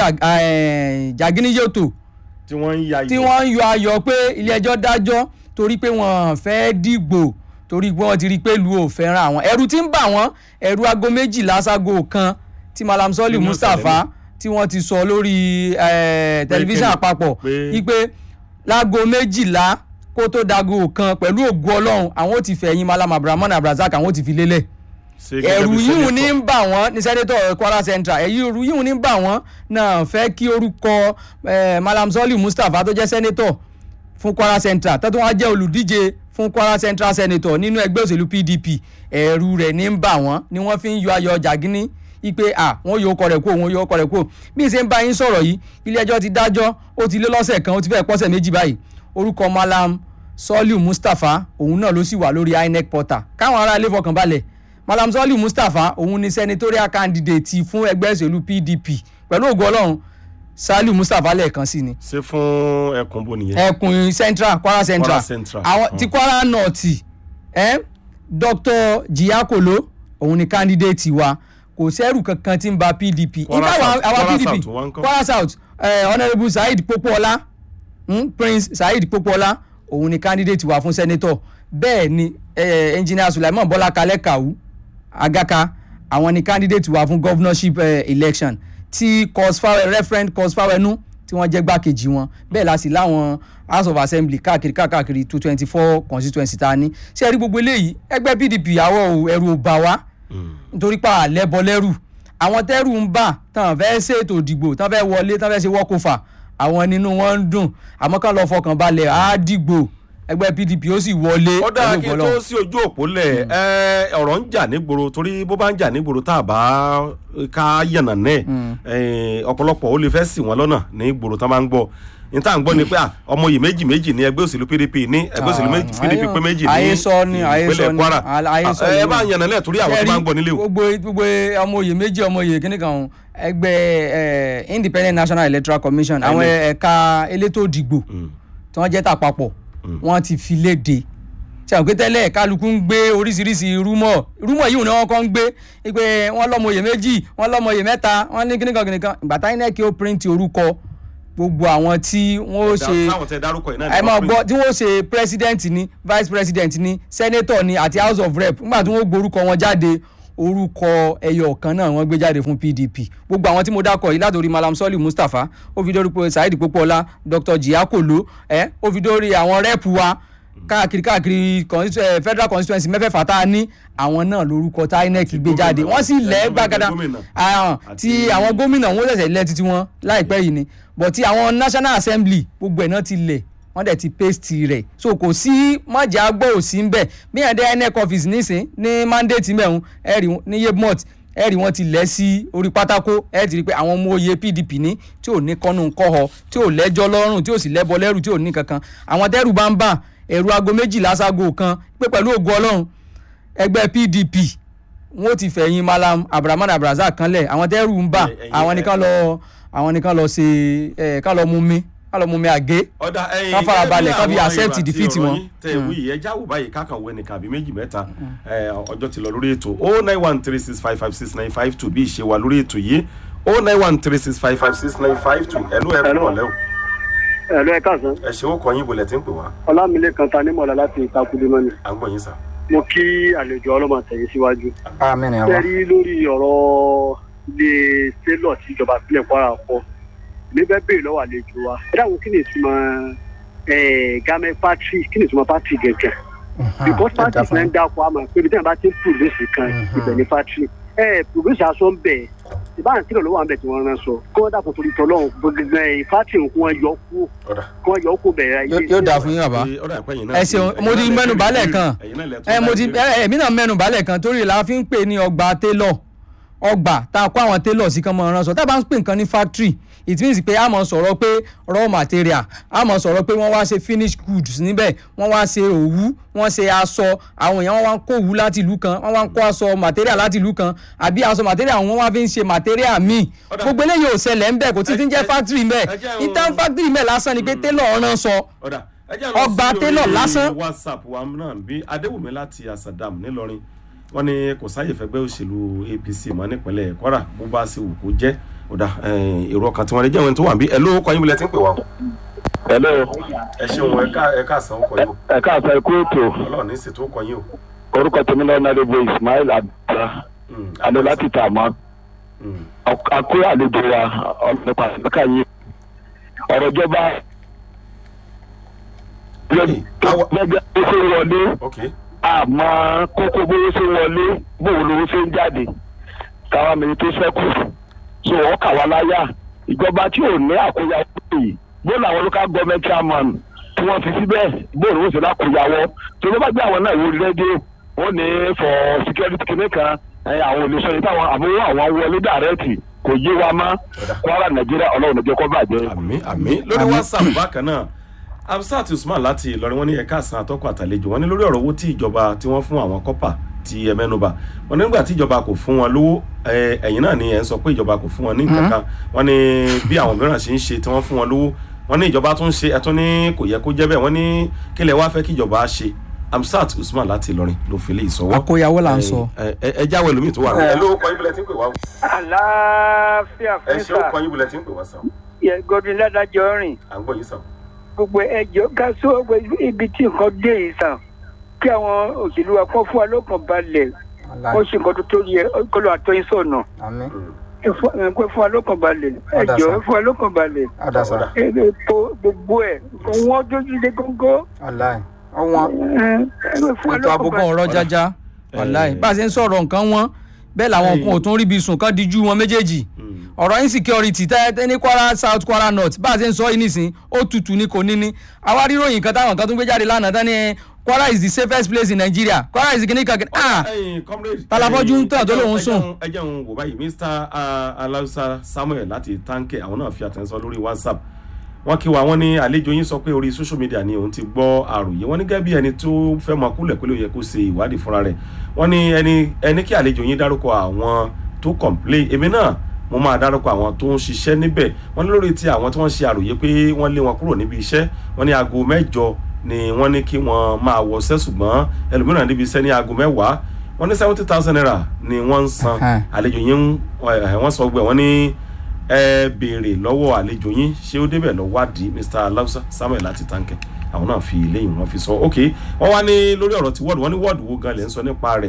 jàgídíjàgínníyòtò tí wọ́n ń ya tí wọ́n ń yọ ayọ̀ pé ilé ẹjọ́ dájọ́ torí pé wọ́n fẹ́ dìgbò torí pé wọ́n ti rí i pé lu ò fẹ́ràn àwọn ẹ̀rù tí ń bà wọ́n ẹ̀rù aago méjìlá ságo kan tí Malam Sọ́ọ̀lì Nínú Mustapha tí wọ́n ti sọ lórí eh, tẹlifíṣàn kíni? àpapọ̀ Pé- wípé láago méjìlá kó tó dago kan pẹ̀lú ògo Ọlọ́run àwọn ò ti fẹ̀yìn Malam Abrahaman Abrazak àwọn ò ti fi lélẹ̀ ẹ̀rù yíhun ní ń bà wọ́n ní sẹ́nétọ̀ Kwara Central ẹ̀rù yíhun ní ń bà wọ́n náà fẹ́ kí orúkọ eh, Malam Sọ́ọ̀lì Mustapha tó jẹ́ sẹ́nétọ̀ fún Kwara Central tó tún wá jẹ́ olùdíje fún Kwara Central Senator nínú ẹgbẹ́ òṣèlú PDP ẹ̀rù rẹ̀ ní ń bà wọ́n ni wọ́n fi ń yọ ayọ̀ jàgínní ipe à wọ́n yóò kọ rẹ̀ kó wọ́n yóò kọ rẹ̀ kó bí n ṣe ń bá yín sọ̀rọ̀ yìí ilé ẹjọ́ ti dájọ́ ó ti lé lọ́sẹ̀ kan ó ti fẹ́ pọ́sẹ̀ méjì báyìí orúkọ Malam Sọ́ọ̀lì Mustapha òun náà ló sì wà lórí INEC portal káwọn ará ilé fọkàn balẹ̀ Malam Sọ́ọ̀lì Mustapha òun ni senatorial candidate fún ẹgbẹ́ òṣèlú PDP pẹ̀lú ògo Ọlọ́run Saliu Mustapha lẹ́ẹ̀kan sí ni ṣe fún ẹkùn bo nìyẹn. ẹkùn central kwara central Kwara Central. àwọn Mm. ti kwara north eh? dr jiyakolo òun ni candidate wa kò sẹ́rù kankan tí ń ba pdp Kwara Ìgbà South- àwa Kwara pdp South wá ńkọ́? kwara south eh, honourable saheed popoola hmm? prince saheed popoola òun ni candidate wa fún senator bẹ́ẹ̀ ni eh, engineer sulaiman bọ́lá kalẹ́ kàwú agaka àwọn ni candidate wa fún governorship eh, election tí cosfawe referent cosfawenu tí wọ́n jẹ́ gbákejì wọn bẹ́ẹ̀ la sì láwọn house of assembly káàkiri káàkiri two twenty four constituency ta ní ṣé ẹ rí gbogbo eléyìí ẹgbẹ́ pdp àwọ̀ ẹ̀rù ò bà wá nítorí pa àlẹ́bọ lẹ́rù àwọn tẹ́rù ń bà tán fẹ́ ṣètò ìdìbò tán fẹ́ wọlé tán fẹ́ ṣe wọ́kọ̀fà àwọn nínú wọn ń dùn àmọ́ kán lọ fọkàn balẹ̀ á dìgbò ẹgbẹ́ pdp ó sì wọlé ó dáa pẹ̀lú kí n ògo tó Ọlọ́run. sí ojú òpó lẹ̀ ẹ ọ̀rọ̀ ń jà nígboro torí bó bá ń jà nígboro tá a bá ká yànnà náà ẹ, ọ̀pọ̀lọpọ̀ ó lè fẹ́ ṣì wọ́n lọ́nà nígboro tá a máa ń gbọ́ ní tá à ń gbọ́ ni pé à, ọmọ yìí méjì méjì ní ẹgbẹ́ òṣèlú pdp ní ẹgbẹ́ òṣèlú méjì- Ah, pdp pé méjì ní ayé sọ ni, ayé sọ ìpínlẹ̀ ni, kwara ayé sọ ẹ ni. bá yànnà náà torí àwọn tó máa ń gbọ́ nílé o. gbogbo gbogbo ọmọ oyè méjì ọmọ oyè kíní kan ẹgbẹ́ eh, independent national electoral commission àwọn INEC. ẹ̀ka elétò ìdìbò Mm. tí wọ́n jẹ́ tàpapọ̀ wọ́n ti fi léde ṣe àwọn tẹ́lẹ̀ kálukú ń gbé oríṣiríṣi rúmọ̀ rúmọ̀ yìí ni wọ́n kọ́ ń gbé pé wọ́n lọ́mọ oyè méjì wọ́n lọ́mọ oyè mẹ́ta wọ́n ní kíníkan kíníkan ìgbà táyé náà kí ó print orúkọ gbogbo àwọn tí wọ́n ó ṣe táwọn tẹ dárúkọ yìí náà ni ẹ wọ́n máa pín. gbọ́ tí wọ́n ṣe president ni vice president ni senator ni àti house of rep nígbà tí wọ́n gborúkọ wọn jáde orúkọ ẹyọ kan náà wọ́n gbé jáde fún pdp gbogbo àwọn tí mo dákọ̀ yìí látòrí malam sọ́ọ̀lì mustapha ó fi dórí pé saheed pópóọlá dr jiakolo ẹ ó fi dórí àwọn rẹ́ẹ̀pù wa káàkiri káàkiri constitu- eh, federal constituency mẹ́fẹ̀ẹ̀fà tá a ní àwọn náà lórúkọ tí inec gbé gómìnà, jáde wọ́n sì lẹ́ gómìnà, gbàgádà gómìnà. àwọn tí Àti- àwọn gómìnà wọn ṣẹ̀ṣẹ̀ lẹ́ títí wọn láìpẹ́ yìí ni but ti àwọn national assembly gbogbo ẹ̀ náà ti lẹ̀ wọ́n dẹ̀ ti paste rẹ̀ so kò sí májà gbọ́ òsì ń bẹ̀ bí yẹn dé inec office nísìn ní mandate mẹ́rin ẹ̀rì ní yebmont ẹ̀rì wọn ti lẹ̀ sí orí pátákó ẹ̀ ti rí i pé àwọn ọmọ oyè pdp ní tí ò ní kọ́nu kọ́họ tí ò lẹ́jọ́ lọ́rùn tí ò sì lẹ́bọ lẹ́rù tí ò ní kankan àwọn tẹ́rù bá ń bà ẹ̀rù aago méjìlá ságo kan pé pẹ̀lú ògo ọlọ́run ẹgbẹ́ pdp wọn ò ti fẹ̀yìn malam abdulrahman abdulrasaq kanlẹ̀ àwọn tẹ́rù ń bà Ẹ- ẹ̀yin- àwọn nìkan lọ àwọn nìkan lọ ṣe ẹ̀ ká lọ mú mi ká lọ mú mi àgé ọ̀dà ẹ̀yin Ká fara balẹ̀, ká bí àwọn accept èrò àti defeat ọ̀rọ̀ wọn. yín tẹ ìwé yìí ẹjá wò báyìí kákan wo ẹnìkan àbí méjì mẹ́ta ẹ, ọjọ́ ti lọ lórí ètò o nine one three six five five six nine five two bí ìṣe wà lórí ètò yìí o nine one three six five five six nine five two ẹ̀lú ẹ̀rọ Hello. ọ̀lẹ́ o ẹ̀lú ẹ̀ káàsán ẹ ṣe ó kọ yín bolẹ̀ tí ń pè wá ọlámilẹ́kan ta nímọ̀lá láti ìtakùlé mọ́ni à ń gbọ́ yín sà. mo kí àlejò ọlọ́mọ àtẹ̀yìn síwájú. àmín ya tẹ́rí lórí ọ̀rọ̀ ilé sélọ̀ tí ìjọba ìpínlẹ̀ kwara kọ́ mi fẹ́ béèrè lọ́wọ́ àlejò wa ẹ dáhùn kí ni ìtumọ̀ gamẹ́ pátì kí ni ìtumọ̀ pátì gẹ̀gẹ̀ because pátì náà ń dáko àmọ́ pé ibi tí wọ́n bá ti ń pùrùsì kan ibẹ̀ ní pátì ẹ pùrùsì aṣọ ń bẹ̀ ìbáraẹni tí lọ́wọ́ àbẹ̀ tí wọ́n rán sọ kí wọ́n dàpọ̀ torí tọ́lọ́hún gbogbo pátì nǹkan wọn yọ kú ọ̀dà kí wọ́n yọ kú bẹ̀rẹ̀ ayé yóò dáa fún yín bàbá ọ̀dà ìpẹ́ yìí náà ẹ ṣeun mo ti mẹ́nu balẹ̀ kan ẹ mo ti ẹ èmi náà mẹ́nu balẹ̀ kan torí la fi ń pè ní ọgbà télọ̀ ọgbà tá a kó àwọn télọ̀ sí kan mọ́ ránṣọ tá a bá ń pè nǹkan ní factory it means pé a mọ̀ sọ̀rọ̀ pé raw material a mọ̀ sọ̀rọ̀ pé wọ́n wá ṣe finished goods níbẹ̀ wọ́n wá ṣe òwú wọ́n ṣe aṣọ àwọn èèyàn wọ́n wá ń kó òwú láti ìlú kan wọ́n wá ń kó aṣọ material láti ìlú kan àbí aṣọ material wọ́n wá fi ń ṣe material míì Ọ̀dà. gbogbo eléyìí ò ṣẹlẹ̀ ń bẹ̀ kò tí ti ń jẹ́ Ẹ- ẹ- factory ń bẹ̀ ẹ jẹ́ o- intern factory ń bẹ̀ lásán ni pé télọ̀ ránṣọ ọ̀dà ẹjẹ́ Ọgbà télọ̀ lásán. whatsapp wa náà bí adéwùmí láti asadam nílọrin wọ́n ní kò sáyè fẹ́gbẹ́ òṣèlú apc mọ́ nípínlẹ̀ kwara bó bá ṣe wù kó jẹ́ ọ̀dà eh, èrò ọkàn tí wọ́n lè jẹ́ wọn tó wà bí ẹ ló kọ́ yín bilẹ̀ tí ń pè wá o. hello ẹ ṣeun ẹ ká ẹ ká san ọkọ̀ yìí o ẹ káàsán ikú ètò ọlọ́run ní ṣètò ọkọ̀ yìí o. orúkọ tèmi náà náà lébo ismail abdullah Mm, adé láti tà mọ mm, akó àlejò wa ọlọpàá àtúnkà yìí ọ̀rọ̀ ìjọba Hey, awa- gbẹgbẹ bó ṣe ń wọlé ok àmọ́ kókó bó ṣe ń wọlé bóun lówó ṣe ń jáde káwa mi tó ṣẹ́kù so wọ́n kà wá láyà ìjọba tí ò ní àkóyawọ́ yìí bó làwọn local government chairman tí wọ́n fi síbẹ̀ bóun lówó ṣe lákòyawọ́ tó ló bá gbé àwọn náà wọlé rédíò wọ́n ní for security kìnìún kan ẹ, àwọn olùsọ yìí táwọn àbúrò àwọn wọlé dàrẹ́tì kò yé wa mọ́ kwara nàìjíríà ọlọ́run níjẹ́ kó bàjẹ́. àmì àmì lórí whatsapp bákan náà absat usman láti ìlọrin wọn ní ẹ̀ka àsán àtọ́kọ̀ àtàlejò wọn ní lórí ọ̀rọ̀ owó tí ìjọba tí wọ́n fún àwọn kọ́pà ti ẹ mẹ́nuba wọn nígbà tí ìjọba kò fún wọn lówó ẹ, ẹ̀yin náà ni ẹ̀ ń sọ pé ìjọba kò fún wọn ní nǹkan kan wọn ní bí àwọn mìíràn ṣe ń ṣe tí wọ́n fún wọn lówó wọn ní ìjọba tún ṣe ẹtún ní kò yẹ kó jẹ́ bẹ́ẹ̀ wọn ní kílẹ̀ wá fẹ́ kí ìjọba ṣe amsat usman láti ìlọrin ló fi lè sọwọ́ àkóyawó là ń sọ. ẹ ẹ ẹ jáwé lómi tó wà ẹ ló kọ ibùlẹ̀ tí ń pè wá o. àlàáfíà ẹ fún ṣe ó sà kọ ibùlẹ̀ tí ń pè wá sàn yẹ godwin ládàjọ rìn à ń gbọ́ yín sàn. gbogbo ẹjọ ká sọ ibi tí nǹkan dé yìí sàn kí àwọn òṣèlú wa kọ́ fún wa lọ́kàn balẹ̀ wọ́n ṣe nǹkan tó tó yẹ kọ́ ló àtọ́yìn sọ̀nà ẹ fún ẹ fún wa lọ́kàn balẹ̀ Ọ̀dà ẹjọ sà. ẹ fún wa lọ́kàn balẹ̀ àdàsà ẹ ẹ po gbogbo ẹ wọ́n dójú dé góńgó aláì ọwọ́n ẹ ẹ fún wa ètò lọ́kàn àbùkù balẹ̀. ọ̀rọ̀ jájá wàláì Eh. bá a ṣe ń sọ̀rọ̀ nǹkan wọn bẹ́ẹ̀ làwọn Eh. kan ò tún ríbi sùn kán díjú wọn méjèèjì ọ̀rọ̀ insecurity tẹ́ tẹ́ ní kwara south kwara north bá a ṣe ń sọ yìí nísìn ó tutù ní kò ní ní àwa ríròyìn kan táwọn kan tún gbé jáde lánàá tán ní kwara is the safest place in nigeria kwara is the kìnnìkan kìnnìkan ah ẹyin comrade Talafọ́jú ń tàn tó lóun ẹ jẹun- sùn. ẹ jẹun wò báyìí mr ah, alausa samuel láti tanke àwọn náà fi àtẹ̀sọ́ lórí whatsapp wọ́n kí wa wọ́n ní àlejò yín sọ pé orí social media ni òun ti gbọ́ àròyé wọ́n ní gẹ́gẹ́ bí ẹni tó fẹ́ mọ kúlẹ̀ pé ló yẹ kó ṣe ìwádìí fúnra rẹ̀ wọ́n ní ẹni ẹni kí àlejò yín dárúkọ àwọn tó complain èmi náà mo máa dárúkọ àwọn tó ń ṣiṣẹ́ níbẹ̀ wọ́n ní lórí ti àwọn tí wọ́n ṣe àròyé pé wọ́n lé wọn kúrò níbi iṣẹ́ wọ́n ní aago mẹ́jọ ni wọ́n ní kí wọ́n máa wọṣẹ́ ṣùgbọ́n ẹlòmíràn níbi iṣẹ́ ní aago mẹ́wàá wọ́n ní seventy thousand naira ni wọ́n ń san Ẹhẹ́n. àlejò yín ń- ẹ, wọ́n sọ gbẹ wọ́n ní ẹ béèrè lọ́wọ́ àlejò yín ṣé ó débẹ̀ lọ wádìí mr alausa samuel láti tankẹ àwọn náà fi lẹ́yìn wọn fi sọ ok wọ́n wá ní lórí ọ̀rọ̀ ti wọ́ọ̀dù wọ́n ní wọ́ọ̀dù wo gan lè ń sọ nípa rẹ̀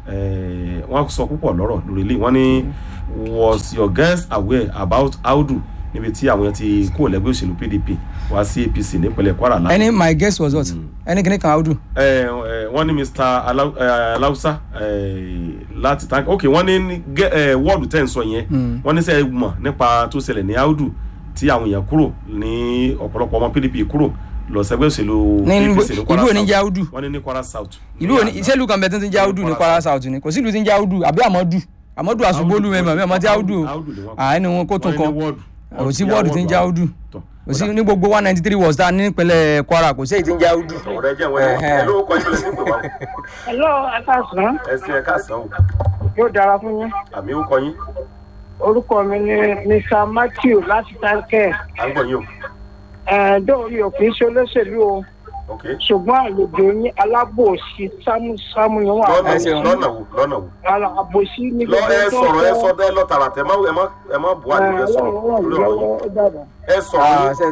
eh, wọ́n sọ púpọ̀ lọ́rọ̀ lórí ilé wọ́n ní was your guest aware about audu níbi tí àwọn yẹn ti kúrò lẹ́gbẹ́ òṣèlú pdp wá sí apc nípínlẹ̀ kwara lánàá ẹni my guess was what ẹni kìíní kan audu ẹ ẹ wọ́n ní mr Alau- eh, alausa eh, láti tank ok wọ́n ní gẹ- eh, wọ́ọ̀dù tẹ̀ ń sọ yẹn wọ́n ní sẹ́ mọ̀ nípa tó ṣẹlẹ̀ ní audu tí àwọn èèyàn kúrò ní ọ̀pọ̀lọpọ̀ ọmọ pdp kúrò lọ sẹ́gbẹ́ òṣèlú ní apc ní kwara ìlú òní south jẹ́ audu wọ́n ní ní kwara south. ìlú òní ìṣèlú kan bẹ tó ti ń jẹ́ audu ní kwara south ni kò sí ìlú tí ń jẹ́ audu àbí àmọ́dù àmọ́dù àṣùgbọ́lù mẹ́mọ̀ mẹ́mọ̀ tí audu o Audu ni wọ́n àá ní wọn kó tún wọ́n ní kan ní wọ́ọ̀dù. kò sí wọ́ọ̀dù tí ń jẹ́ audu Tọ́, kò sí ní gbogbo one ninety three wards tá a ní nípínlẹ̀ kwara kò sí èyí tí ń jẹ́ audu. ọ̀rẹ́ jẹ́ wẹ́n Ẹ̀hẹ́. ẹ ló kọ́ ìpínlẹ̀ sí pé wá Hello, Akásán. ẹ sí ẹ káàsán o Yóò dára fún yín. àmì ó kọ yín Orúkọ mi ni Mr. Matthew láti Tánkẹ́. à ń gbọ́ yín o Ẹ̀ẹ́dọ́ mi ò kì í ṣe olóṣèlú o. ok Ṣùgbọ́n àlejò yín alábòsí sámúsámú ni wọ́n lọ́nà ẹ ṣeun. wo lọ́nà wo lọ́nà wo àbòsí ní lọ ẹ sọ̀rọ̀ ẹ sọ dẹ́ lọ tààràtà ẹ má ẹ má ẹ má bu àdìgbẹ sọ̀rọ̀ lórí ọ̀rọ̀ yìí ẹ Ah, sọ̀rọ̀ ṣe-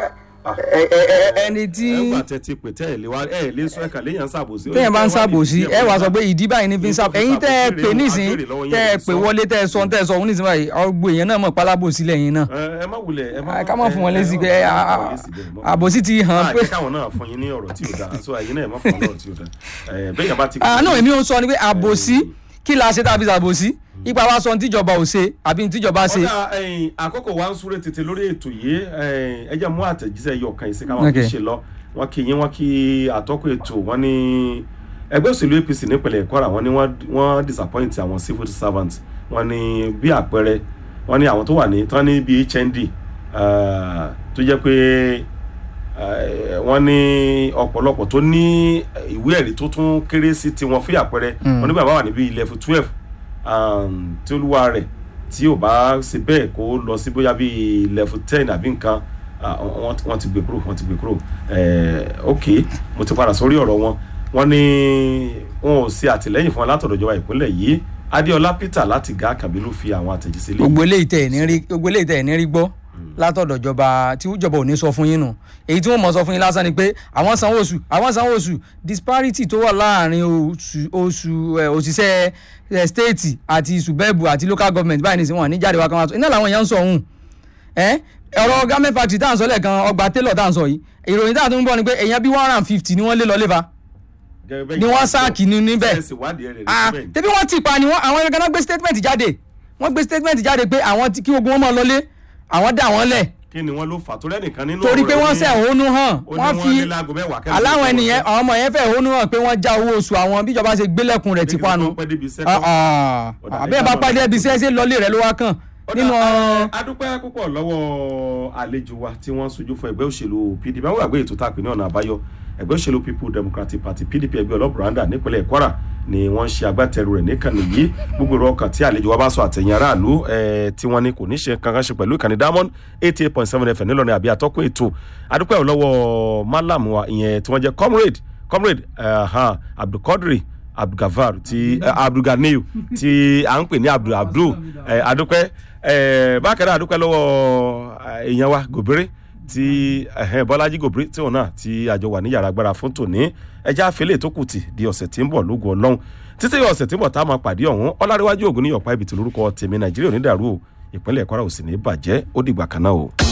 ẹ- ẹ- ẹ- ẹni tí ẹgbà tẹ ti pè tẹ ẹ lé wa ẹ lé sọ ẹka léyàn ṣàbòsí. téèyàn bá ń ṣàbòsí ẹ wàá sọ pé ìdí báyìí ní fi ń ṣàbòsí ẹ̀yin tẹ́ ẹ pè nísìn tẹ́ ẹ pè wọlé tẹ́ ẹ sọ tẹ́ ẹ sọ òun nísìn báyìí ọgbọ èèyàn náà mọ̀ pálábòsí lẹ́yìn náà ẹ má wulẹ̀ ẹ má ká má fún wọn lésì pé ẹ má a- fún wọn a- lésì bẹ́ẹ̀ mọ́. àbòsí ti hàn Ah, pé jẹ́ káwọn náà fún yín ní ọ̀rọ̀ tí ò dáa so ẹ̀yin náà ẹ má fún wọn lọ́rọ̀ tí ò dáa ẹ bẹ́ẹ̀ yẹn bá ti. àánú èmi ò ń sọ ni pé àbòsí kí la ṣe tá a fi ṣàbòsí ipa wa sọ ní tíjọba ò ṣe àbí ní tíjọba ṣe. ọ̀dà ẹ̀yìn àkókò wa ń súré tètè lórí ètò yìí ẹ̀yìn, ẹ jẹ́ mú àtẹ̀jíṣẹ́ yọ ọ̀kan yìí sí káwọn fi Okay. ṣe lọ wọ́n kí yín wọ́n kí àtọ́kùn ètò wọ́n ní ẹgbẹ́ òṣèlú apc nípìnlẹ̀ kwara wọ́n ní wọ́n- wọ́n disappoint àwọn civil servants wọ́n ní bí àpẹẹrẹ wọ́n ní àwọn tó wà ní tán ní bíi hnd ah, tó jẹ́ pé eh, wọ́n ní ọ̀pọ̀lọpọ̀ tó ní ìwé ẹ̀rí tó tún kéré sí tiwọn fún àpẹẹrẹ wọ́n ní bàbá wà níbi level twelve um, tí olúwa rẹ̀ tí ò bá ṣe bẹ́ẹ̀ kó lọ sí bóyá bíi level ten àbí nǹkan ah, wọ́n wọ́n ti gbé kúrò wọ́n ti gbé kúrò Eh, ok mo ti padà sórí ọ̀rọ̀ wọn wọ́n ní wọn ò ṣe àtìlẹ́yìn fún wọn látọ̀dọ̀ ìjọba ìpínlẹ̀ yìí adéọlá peter láti gá kàbílù fi àwọn àtẹ̀jíṣẹ́ lé gbogbo eléyìí tẹ̀ ẹ̀ ní rí gbogbo eléyìí tẹ̀ ẹ̀ ní rí gbọ́ látọ̀dọ̀ ìjọba tí ìjọba ò ní sọ fún yín nù èyí tí wọ́n mọ̀ sọ fún yín lásán ni pé àwọn sanwó oṣù àwọn sanwó oṣù disparity tó wà láàrin oṣù oṣù ẹ̀, òṣìṣẹ́ ẹ̀, state àti ṣùbẹ́ẹ̀bù àti local government báyìí nìsín wọn ní jáde wá kan wá sọ iná làwọn èèyàn ń sọ òun ẹ ọ̀rọ̀ garment factory tá à ń sọ lẹ́ẹ̀kan ọgbà tailor tá à ń sọ yìí ìròyìn tá à tún ń bọ̀ ni pé èèyàn bí one hundred and fifty ni wọ́n lé lọ léfa ni wọ́n sáàkì ní níbẹ̀ ah tẹbi wọn ti pa ni wọn àwọn ẹgbẹ́ náà gbé statement jáde wọ́n gbé statement jáde pé àwọn tí- kí gbogbo wọn máa lọlé àwọn dà wọ́n lẹ̀ kí ni wọ́n ló fà torí ẹnìkan nínú torí pé ọ̀rọ̀ wọ́n ní- ṣẹ̀hónú hàn ó ní wọ́n wọ́n fi ní láago mẹ́wàá kẹ́lẹ́ aláwọn tó ènìyàn wọ́n àwọn ọmọ yẹn fẹ́ hónú hàn pé wọ́n já owó oṣù àwọn bíjọba ṣe gbélẹ̀kùn rẹ̀ ti Pé kí panu wọ́n pẹ́ débi iṣẹ́ Ah, tán. ah. Ọ̀dà àbẹ́ẹ̀ ẹja bá máa pàdé lọ. ẹbí sẹ́sẹ́ lọlé rẹ̀ ló wá kàn nínú Ọ̀dà, eh, adúpẹ́ púpọ̀ lọ́wọ́ àlejò wa tí wọ́n sojú fún ẹgbẹ́ òṣèlú pdp àwọn àgbẹ̀ ètò tá a pè ní ọ̀nà àbáyọ ẹgbẹ́ òṣèlú people democratic party pdp ẹgbẹ́ ọlọ́bùràndà nípínlẹ̀ kwara ni wọ́n ṣe agbátẹrù rẹ̀ níkànnì yìí gbogbo ìrọ̀ ọkàn tí àlejò wa bá sọ àtẹ̀yìn aráàlú eh, tí wọ́n ní kò ní ṣe kankan ṣe pẹ̀lú ìkànnì diamond eighty eight point seven fm nílọrin àbí àtọ́kùn ètò adúpẹ́ lọ́wọ́ malam wa ìyẹn tí wọ́n jẹ́ comrade comrade uh, ha, abdulkadri abdulgafar ti uh, abdulganiyu ti à ń pè ní abdul abdul eh, adúpẹ́ eh, bákan náà adúpẹ́ lọ́wọ́ eh, èèyàn wa gòbèrè tí eh, bọ́lájí gòbèrè tí òun náà tí àjọ wà ní yàrá agbára fún tòní ẹja àfẹlẹ̀ tó kù tì di ọ̀sẹ̀ tí ń bọ̀ lógun ọlọ́run títí ọ̀sẹ̀ tí ń bọ̀ tá a máa pàdé ọ̀hún ọláríwájú ògùn ní ọ̀pá ibi tí lórúkọ tèmi nàìjíríà onídàárú o ìpínlẹ̀ kwara ò sì ní bàjẹ́ ó dìgbà kan náà o.